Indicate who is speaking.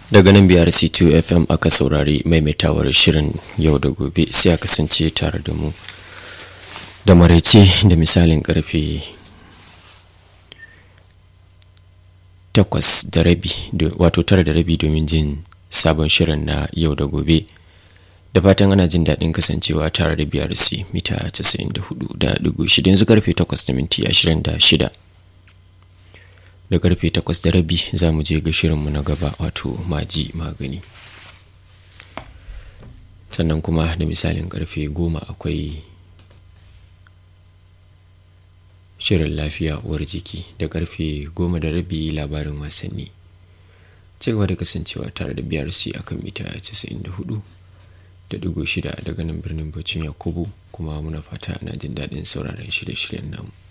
Speaker 1: daga nan biyar c2 fm aka saurari maimaitawar shirin yau da gobe sai a kasance tare da mu da maraice da misalin karfe takwas da rabi wato tara da rabi domin jin sabon shirin na yau da gobe da fatan ana jin daɗin kasancewa tare da brc mita 94.6 yanzu karfe 8 da minti 26 da karfe 8 da rabi za mu je ga shirinmu na gaba wato maji magani sannan kuma da misalin karfe 10 akwai shirin lafiya uwar jiki da karfe 10 da rabi labarin wasanni cigaba da kasancewa tare da brc akan mita 94 da digo shida daga nan birnin bacin yakubu kuma muna fata ana jin daɗin sauraron shirye-shiryen namu